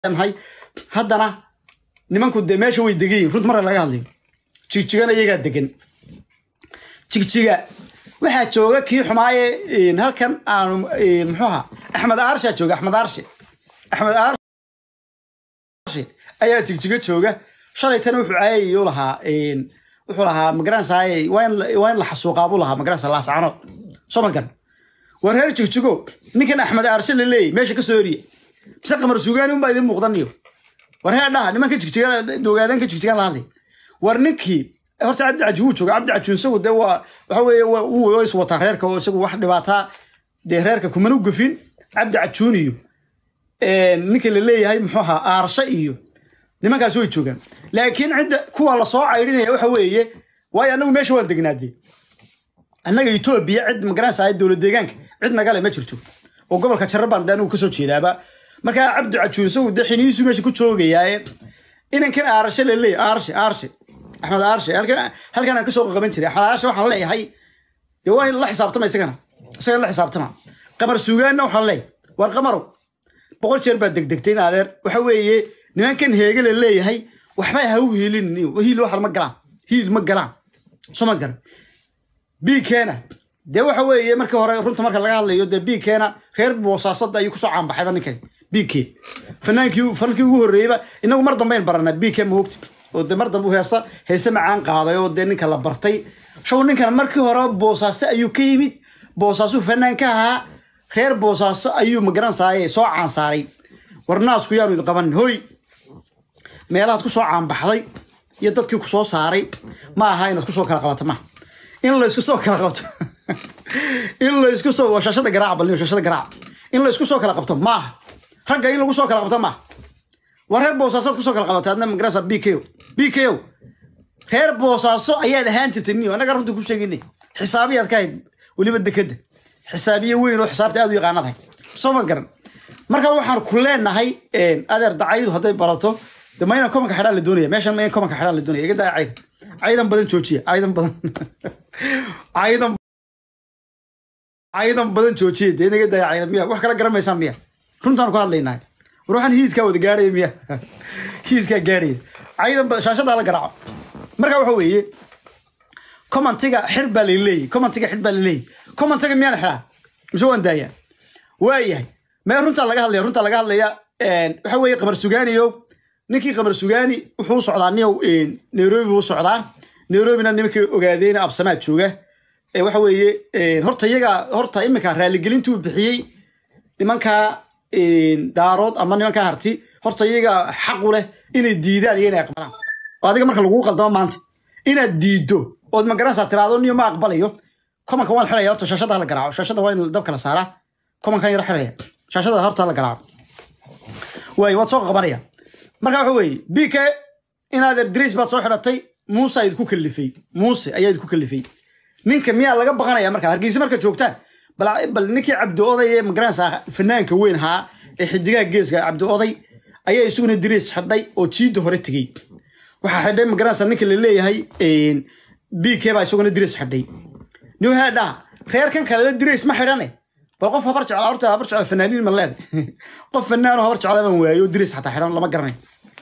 nahay haddana nimanku dee meesha way degan yihin runt marka laga hadlayo jigjigana iyagaa degan jigjiga waxaa jooga kii xumaaye halkan aanu muxuuha axmed aarshaa jooga axmed aarshe axmed aarshe ayaa jigjiga jooga shalaytana wuxuu caayayuu lahaa wuxuu lahaa magaranaysaay waa in la xasuuqaa buu lahaa magaranaysa laascanood soo magan war reer jigjigo ninkan axmed aarshe la leeyay meesha ka soo eriya mise qamar sugaani unbaa idin muuqdaniyo war hee dhaha nimanka jigjiga ogaadeenka jigjigan la hadlay war ninkii horta cabdi caji wuu jooga cabdi caji isagu dee waa waxa weeye wuu is wataan reerka oo isagu wax dhibaataa dee reerka kumana u gafin cabdi cajuun iyo ninka la leeyahay muxuu ahaa aarshe iyo nimankaas way joogaan laakiin cidda kuwa lasoo caydhinaya waxa weeye waayo annagu meesha waan degnaadee annaga etoobiya cid magaranaysa dowlad deegaanka cid nagale ma jirto oo gobolka jarabaan dee anigu kasoo jeedaaba markaa cabdi cajuun isagu dee xiniisu meesha ku joogayaaye inankan aarshe la leeyahay aarshe aarshe axmed aarshe halkan aan kasoo qaban jiray axmed aarshe waxaan leeyahay dee waa in la xisaabtama isagana isagana la xisaabtama qamar sugaanna waxaan leeyahay war qamarow boqol jeer baad degdegtay in adeer waxa weeye nimankan heege la leeyahay waxba ha u hiilin hiil wax ma galaan hiil ma galaan soo ma garan biikeena dee waxa weeye markii hore runta marka laga hadlayo dee biikeena reer boosaasada ayuu kusoo caanbaxayba ninkani bike fanaankii fankii ugu horreeyeyba inagu mar dambeyn baranaa bike maogti oo dee mar dambe u heesa heese macaan qaaday oo dee ninka la bartay show ninkan markii hore boosaaso ayuu ka yimid boosaasu fanaan ka ahaa reer boosaaso ayuu magaranaysaay soo caansaaray warnaasku yaanu idi qabanin hoy meelahaad kusoo caanbaxday iyo dadkii ku soo saaray ma aha inaad kusoo kala qabato ma in laysku soo kala qabto in laysku soo waa shaashada garaaca balniyo shaashada garaaca in laysku soo kala qabto ma aha ragga in lagu soo kala qabto ma waa reer boosaasoad kusoo kala qabatay adna magarasa b k o b k o reer boosaaso ayaad ahaan jirtay niyo annaga runta ku sheegina xisaabiyaad ka hayd weliba dekeda xisaabiye weyn oo xisaabta aad u yaqaanadahay soo ma garan marka waxaan ku leenahay adeer dacayadu hadday barato de ma inaan komanka xidhaan la doonaya meeshan ma in komanka xidhaan la doonaya iga daa caydan caydan badan joojiya caydan badan caydan caydan badan joojiya dee inaga daaya caydan miya wax kala garamaysaan miya runtaan ku hadlaynahay war waxaan hiidkaa wada gaarhaya miya hiidkaa gaarhaya caydan badan shaashadaa la garaaco marka waxa weeye commentiga xir baa la leeyahy commentiga xir baa la leeyahy commentiga miyaan xidhaa mise waan daayaa waayahay mee runtaa laga hadlaya runtaa laga hadlaya waxa weeye qamar sugaaniyo ninkii qamar sugaani wuxuu u socdaa niyow nairobi buu u socdaa nairobina nimankii ogaadeyna absamaad jooga waxa weeye horta iyaga horta iminka raaligelintuu bixiyey nimankaa daarood ama nimankaa harti horta iyaga xaqu leh inay diidaan iyo inay aqbalaan oo adiga marka laguu qaldamo maanta inaad diiddo ood magaranaysaa tiraado niyo ma aqbalayo komanka waan xidhaya horta shaashada la garaaco shaashada waa in dabka la saaraa komankan yara xidhaya shaashada horta la garaaco waay waad soo qabanaya marka waxa weeye bk inaad erdris baad soo xidhatay muuse ayd ku kalifay muuse ayaa idku kalifay ninka miyaa laga baqanaya marka hargeysa marka joogtaan bal ninkii cabdi oday ee magaranaysaa fanaanka weyn ahaa ee xidigaha geeska cabdi oday ayaa isuguna diriis xidhay oo jiidda hore tegey waxaa xidhay magaranaysaa ninka la leeyahay bk baa isuguna diriis xidhay new headha reerkan kaleba diriis ma xidhane bal qof habar jecla horta habar jecla fanaaniin ma leeda qof fanaanoo habar jecla baan waayo diriis xataa xidhan lama garanay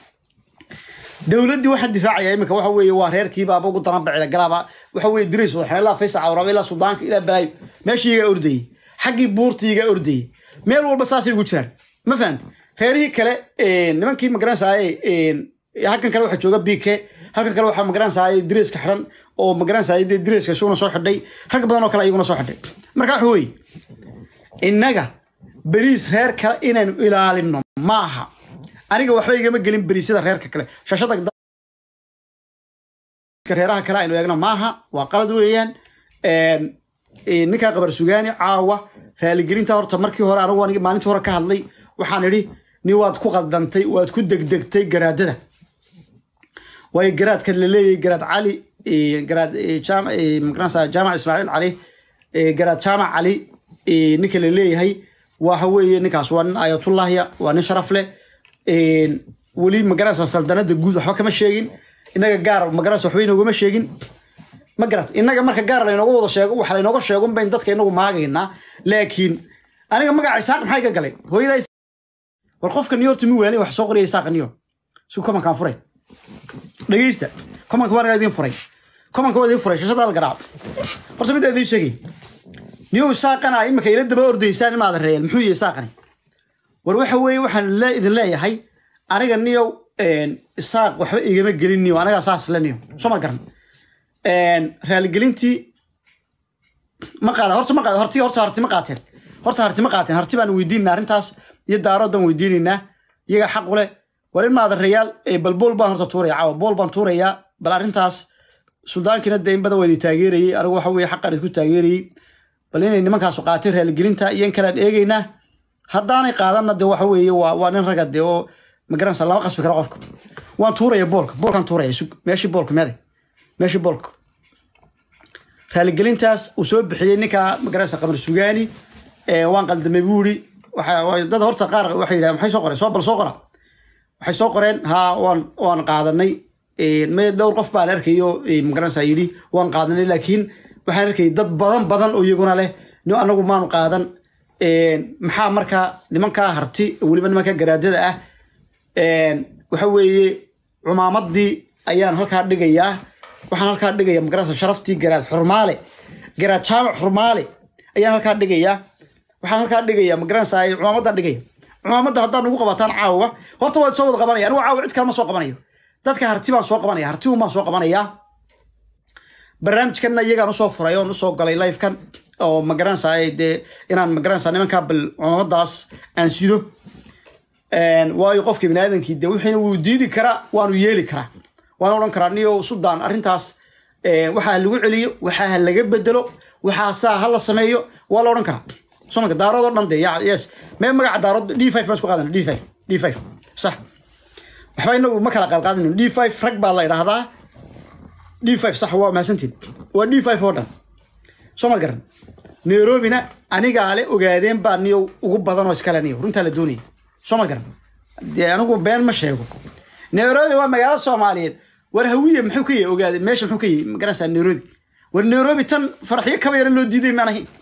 dowladdii waxaa difaacaya iminka waxa weeye waa reerkiiba aba ugu daran bacida galaaba waxa weeye diriis wada xidhan ilaa faysa cawraba ilaa sudaanka ilaa balaayo meeshii igaa ordayey xaggii buurtii igaa ordayey meel walba saasay ugu jiraan ma fahamti reerihii kale nimankii magaranaysaay halkan kale waxaa jooga bk halkan kale waxaa magaranaysaay diriiska xidhan oo magaranaysaay dee diriiska isuguna soo xidhay rag badan oo kale ayaguna soo xidhay marka waxa weeye innaga beriis reer kale inaanu ilaalino maaha aniga waxba igama gelin beriisyada reerka kale shashada reeraha kale aynu eegno maaha waa qalad weeyaan ninkaa qabar sugaani caawa raaligelinta horta markii hore anigu aniga maalintii hore ka hadlay waxaan idhi ni waad ku qaldantay waad ku degdegtay garaadada waayo garaadka la leeyahay garaad cali garaad magaranaysa jaamac ismaaciil cali garaad jaamac cali ninka la leeyahay waxa weeye ninkaas waa nin ayatullahya waa nin sharaf leh weli magaranaysa saldanada guud waxba kama sheegin inaga gaar magaranaysa waxba inoogama sheegin ma garat inaga marka gaar laynooga wada sheego waxa laynooga sheegun bayn dadka inagu maagaynaa laakiin aniga magaca isaaq maxaa iga galay hooyada war qofka niyo horta mi waali wax soo qoraya isaaqa niyo si komankaan furay dhegeysta komanka waa nagaa idiin furay komanka waa idiin furay shashada al garaac horta midda idiin sheegay niyo isaaqana imika ila daba ordaysaan imaada reeyal muxuu yahay isaaqani war waxa weeye waxaan le- idin leeyahay aniga niyow isaaq waxba igama gelin niyo anagaa saas le niyo soo ma garan raaligelintii ma qaada horta ma qaada horti horta harti ma qaateen horta harti ma qaateen harti baan weydiinaa arrintaas iyo daarood baan weydiinaynaa iyaga xaq u leh war in maada rayaal bal bool baan horta tuuraya caawa bool baan tuurayaa bal arrintaas suldaankina dee in badan waa idi taageerayey anigu waxa weeye xaqaan idinku taageerayey bal inay nimankaasu qaateen raaligelinta iyo in kalean eegaynaa haddaanay qaadanna de waxa weeye waa waa nin raga de oo magaranaysa lama qasbi karo qofka waan tuuraya boolka boolkaan tuuraya sug meeshii boolka meeday meeshii boolka raaligelintaas uu soo bixiyey ninka magaranaysa qamar sugaani ee waan qaldamay buu yidhi waxa waa- dad horta qaar waxay yidhahdeen maxay soo qoreen soo bal soo qora waxay soo qoreen ha waan waan qaadanay may dhowr qof baan arkayo magaranaysa yidhi waan qaadanay laakiin waxaan arkayay dad badan badan oo iyaguna leh no anagu maanu qaadan maxaa marka nimankaa harti weliba nimanka garaadada ah waxa weeye cumaamadii ayaan halkaa dhigayaa waxaan halkaa dhigaya magaranaysa sharaftii garaad xurmaale garaad jaamac xurmaale ayaan halkaa dhigayaa waxaan halkaa dhigaya magaranaysa cumaamadaan dhigaya cumaamadda haddaan ugu qabataan caawa horta waad soo wada qabanaya anigu caawa cid kale ma soo qabanayo dadka harti baan soo qabanaya harti un baan soo qabanayaa barnaamijkanna iyagaan usoo furay oon usoo galay livekan oo magaranaysa dee inaan magaranaysa nimankaa bal cumamadaas aan sido waayo qofka biniaadamkii de wixiina wuu diidi karaa waanu yeeli karaa waan odhan karaa niyo sudan arrintaas waxaa lagu celiyo waxaa laga bedelo waxaa saa ha la sameeyo waa la odhan karaa somalka daarood oo dhan de ya- yes mee magaca daarood d five baan isku qaadana d five d five sax waxba inagu ma kala qaadqaadino d five rag baa la idhaahdaa d five sax waa mahadsantiin waa d five oo dhan soo ma garan nairobina anigaa le ogaadeen baa niyo ugu badan oo iskale niyo runtaa la doonaya soo ma garan dee anigu been ma sheego nairobi waa magaalo soomaaliyeed war hawiye muxuu ka yahay ogaade meesha muxuu ka yahay magaranaysaa nairobi war nairobi tan faraxyo kaba yara loo diiday maan ahayn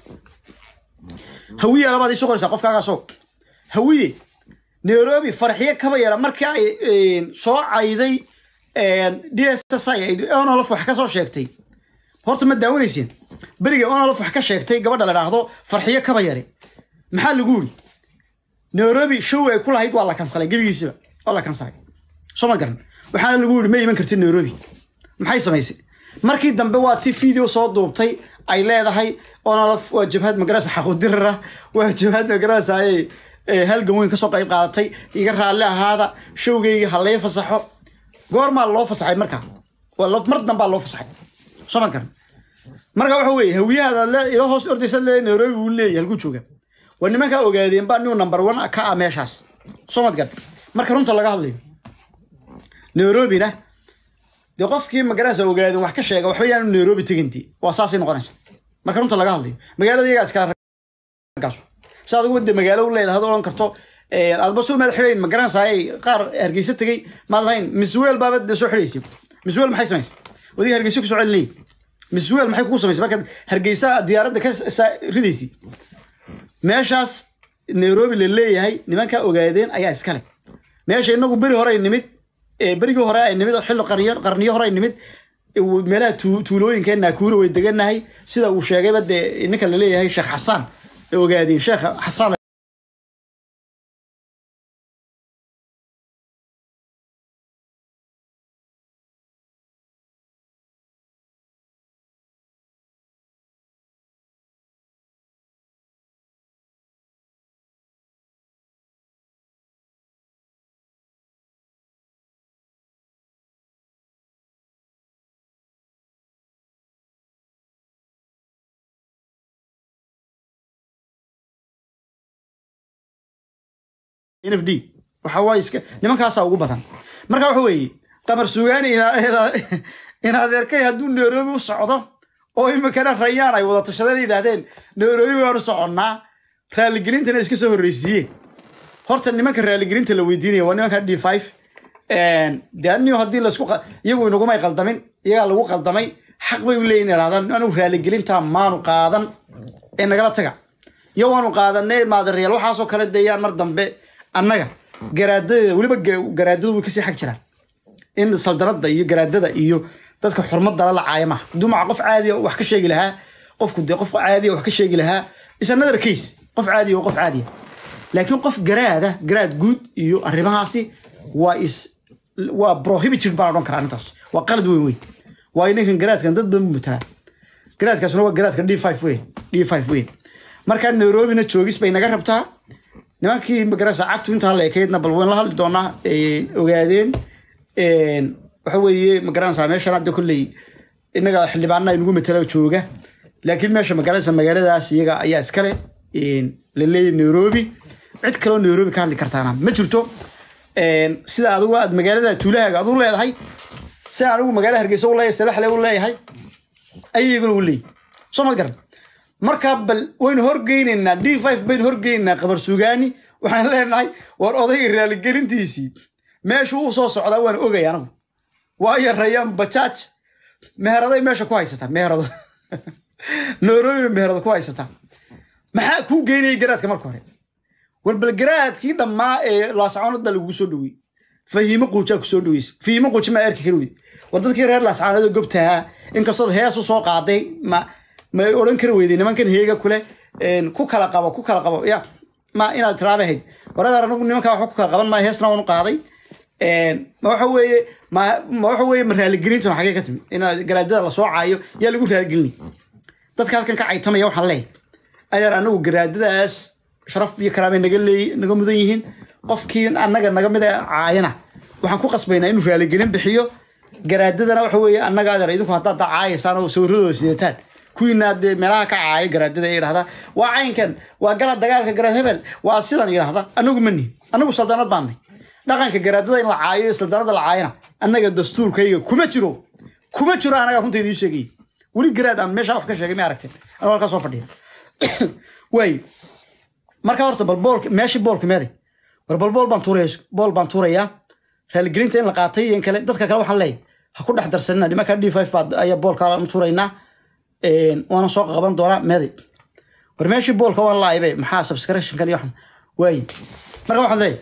hawiye labaad isoo qoraysaa qofkaagaasoo hawiye nairobi faraxyo kaba yara markii ay soo cayday d s s i onolof wax ka soo sheegtay horta ma daawanaysin beriga onolof wax ka sheegtay gabadha la dhaahdo farxiyo kaba yare maxaa lagu yiri nairobi show ay ku lahayd waa la kansalay gebigiisiba waa la kansalay soo ma garan waxaana lagu yiri ma iman kartid nairobi maxay samaysay markii dambe waa ti video soo duubtay ay leedahay onolof waa jabhad magarasa xaqudirara waa jabhad magarasa ay halgan weyn kasoo qayb qaadatay iga raalli ahaada showgayga ha lay fasaxo goormaa loo fasaxay markaa waa lo- mar dambaa loo fasaxay soo ma garan marka waxa weeye hawiyahaada le ilo hoos ordaysa le nairobi wuu leeyahay halkuu jooga waa nimankaa ogaadeen baa niu number one ka ah meeshaas soo mad garan marka runta laga hadlayo nairobina dee qofkii magaranaysa ogaadeen wax ka sheega waxba yaanu nairobi teginti waa saasay noqonaysa marka runta laga hadlayo magaalada iyagaa iskala raggaasu si aad uga de magaalo u leedahay ad odhan karto aadba soo maad xidhayn magaranaysa ay qaar hargeysa tegey maad lahayn misweel baaba de soo xidhaysay misweel maxay samaysay wadiga hargeysa kusoo celinayay misweel maxay kugu samaysay markaad hargeysa diyaaradda ka sa- ridaysay meeshaas nairobi la leeyahay nimankaa ogaadeen ayaa iskale meesha inagu beri hore ay nimid ee berigii hore ay nimid oo xilli qarniyo qarniyo hore ay nimid ee uu- meelaha tuu- tuulooyinka naakuura way deganahay sida uu sheegayba dee ninka la leeyahay sheekh xasaan ee ogaadeen sheekh xasaan nfd waxa waaye iska nimankaasaa ugu badan marka waxa weeye qamar sugaani ina- ina- in adeerkay hadduu nairobi u socdo oo iminkana rayaan ay wada tashadeen yidhaahdeen nairobi baanu soconnaa raaligelintana iska soo horreysiiyeen horta nimanka raaligelinta la weydiinaya waa nimanka d five de aniyo haddii laisku qa- iyagu inagumay qaldamin iyagaa lagu qaldamay xaq bay u leeyihin idhahdaan anigu raaligelinta maanu qaadan ee nagala taga iyo waanu qaadanay maadareyaal waxaasoo kale deeyaan mar dambe annaga garaadadeeda weliba ga- garaadadu way kasii xag jiraan in saldanada iyo garaadada iyo dadka xurmadala la caaya maaha hadduu maca qof caadiya wax ka sheegi lahaa qofku dee qof caadiya wax ka sheegi lahaa is another case qof caadiya oo qof caadiya laakiin qof garaada garaad guud iyo arrimahaasi waa is waa prohibited baan odhan karaa arrintaas waa qalad weyn weyn waayo ninkan garaadkan dad badan buu matalaa garaadkaasuna waa garaadka d five weyn d five weyn markaa nairobina joogis bay naga rabtaa nimankii magarasa cagtu intaa la ekeydna bal wayn la hadli doonaa een, ogaadeen een, waxa weeye magaranaysaa meeshan hadda kolley inaga xildhibaana inagu matala jooga laakiin meesha magaranaysa magaaladaas iyaga ayaa iskale een, la leeyahay nairobi cid kaloo nairobi ka hadli kartaana ma jirto een, sida adigu aad magaalada tuulahaaga adu leedahay sida anigu magaalada hargeysa u leeyahay salaxle u leeyahay ayaguna u leeyahay soo ma garan marka bal waynu horgeynaynaa d five baynu horgeynaynaa qabar sugaani waxaan leenahay war odayga raaligelintiisii meeshuu u soo socdaa waan ogay anagu waayo rayaan bajaaj meheraday meesha ku haysataa meherado nairobi meherado ku haysataa maxaa kuu geynayay garaadka marka hore war bal garaadkii dhammaa ee laascaanood baa lagugu soo dhowey fahiimo quujaa kusoo dhoweysa fahiimo quuji maa erki kari weyde war dadkii reer laascaanood gobtahaa inkastood hees u soo qaaday ma ma odhan kari weyday nimankan heega kule een, ku kala qabo ku kala qabo ya ma inaad tiraaba ahayd waradar anagu nimankaa waxba ku kala qaban maa heesna waan u qaaday een, ma waxa weeye ma ma waxa weeye ma raaligelintuna xagee ka timi inaad garaadada lasoo caayo yaa lagu raaligelini dadka halkan ka caytamaya waxaan leeyahay ayaan anagu garaadadaas sharaf iyo karaamay naga leey naga mudan yihiin qofkii annaga naga mid a caayana waxaan ku qasbaynaa inuu raaligelin bixiyo garaadadana waxa weeye annaga adeer idinku haddaad caayaysaan oo sawiradooda sidataan kuwiina dee meelaha ka caaya garaadada ee yidhahda waa caynkan waa gala dagaalka garaad hebel waa sidan yidhahda anagu ma nihin anagu saldanad baanay dhaqanka garaadada in la caayo iyo saldanada la caayana annaga dastuurkayga kuma jiro kuma jiro anaga runta idiin sheegay weli garaad aan meesha wax ka sheegay ma aragteen anuu halkaa soo fadhiya waay marka horta bal boolka meeshii boolka meeday war bal bool baan tuuraya bool baan tuurayaa raaligelinta in la qaatay iyo in kale dadka kale waxaan leeyahay ha ku dhex darsanina nimanka d five baa ayaa boolka u tuuraynaa een, waana soo qaban doonaa meeday war meeshii boolka waan laaybe maxaa subscriptionkan iyo waxan waaye marka waxaan leeyahay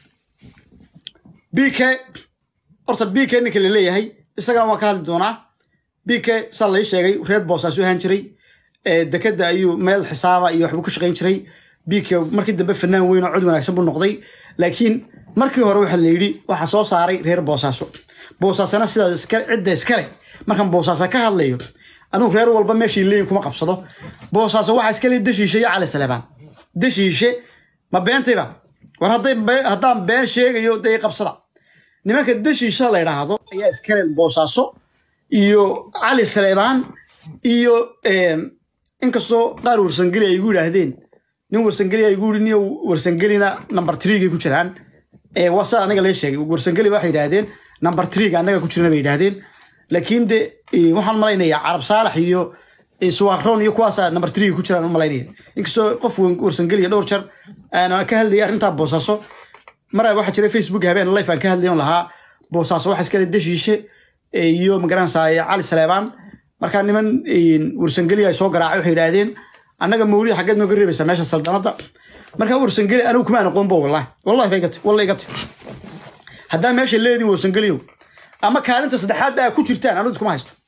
b k horta b k ninka la leeyahay isagana waan ka hadli doonaa b k saa lai sheegay reer boosaasu ahaan jiray ee, dekeda ayuu meel xisaaba iyo waxbuu ka shaqayn jiray b k markii dambe fanaan weyn oo cod wanaagsan buu noqday laakiin markii hore waxaa la yidhi waxaa soo saaray reer boosaaso boosaasana sidaas iska cidda iskale markaan boosaasa ka hadlayo anugu reer walba meeshii leeyin kuma qabsado boosaaso waxaa iskale dashiishe iyo cali saleebaan dashiishe ma beentayba war hadday be- haddaan been sheegayo dee qabsada nimanka dashiisha la yidhaahdo ayaa iskale boosaaso iyo cali saleebaan iyo em, inkastoo qaar warsangeli ay igu yidhaahdeen nin warsangeli ay igu yidhi nin warsangelina number threegay ku jiraan ee waa sida aniga lee sheegay warsangeli waxay yidhaahdeen number threega annaga ku jirana bay yidhaahdeen laakiin de eh, waxaan malaynayaa carab saalax iyo eh, suwaakroon iyo kuwaasa number threega ku jiraan u malaynaya inkastoo qof wan- warsangeliya dhowr jar aan ka hadlayay arrintaa boosaaso mara waxaa jira facebook habeen life aan ka hadlayon lahaa boosaaso waxa iskale dashiishe eh, iyo magaranaysaa cali saleebaan markaa niman eh, warsangeli ay soo garaacay waxay yidhaahdeen annaga mawlid xaggeed nooga reebaysaa meesha saldanada markaa warsangeli anigu kuma aqoonbo wallahi wallahi bay gati wallahi gati haddaa meesha leedin warsangeliyo ama kaalinta saddexaad aa ku jirtaan anigu iskuma haysto